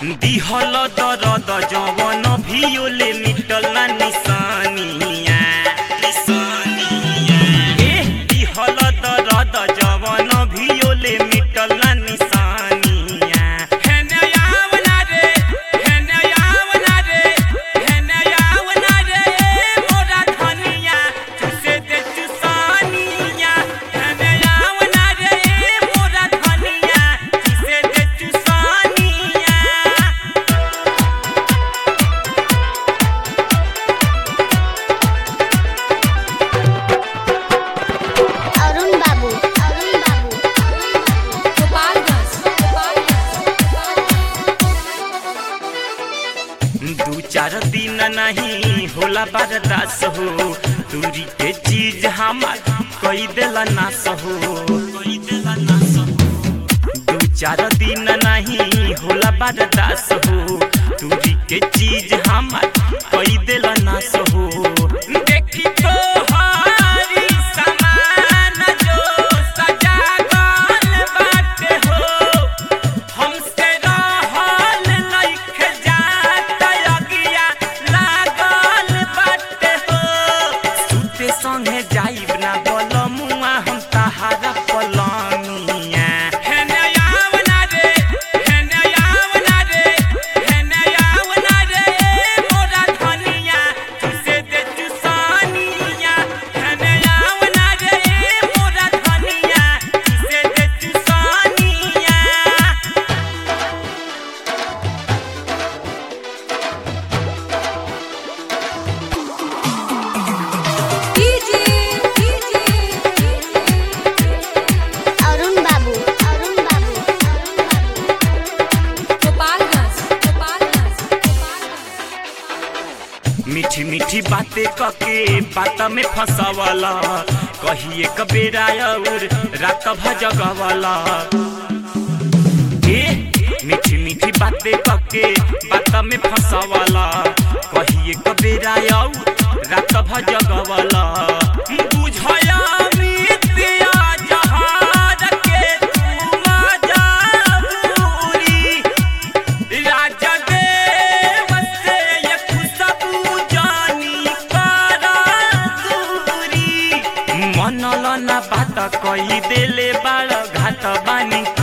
दिहल दरद जवन भियोले मिटल ना निशानिया निशानिया ए दिहल दरद जवन भियोले मिटल ना निशानिया हेने आवना रे हेने आवना रे हेने आवना रे मोरा धनिया तुसे दे चुसानिया हेने आवना रे मोरा धनिया तुसे दे चुसानिया अरुण बाबू अरुण बाबू गोपालगंज दू चार दिन नहीं होला बर्दाश्त हो दूरी के चीज हमार कई देला नाश हो कई देला नाश हो दू चार दिन नहीं होला बर्दाश्त हो दूरी के चीज हमार कई देला नाश हो देखी तो हारी समान जो सजा गल बाटे हो हमसे रहल नइखे जात अगिया लागल बाटे हो सुते संगे जाइब ना बलमुआ हम तहारा पलनिया हेने आवना रे हेने आवना रे हेने आवना रे मोरा धनिया तुसे दे चुसानिया हेने आवना रे मोरा धनिया तुसे दे चुसानिया डीजे डीजे अरुण बाबू अरुण बाबू गोपालगंज गोपालगंज मीठी मीठी बातें कके बात में फंसावाला कही एक बेरा और रात भजगवाला ए मीठी मीठी बातें कके बात में फंसावाला कही एक बेरा और रात भजगवाला बुझया मितिया जहाज के तू मजाबूरी राजा देव से ये खुशबू जानी करा दूरी मनल ना बात कही देले बाळ घाट बानी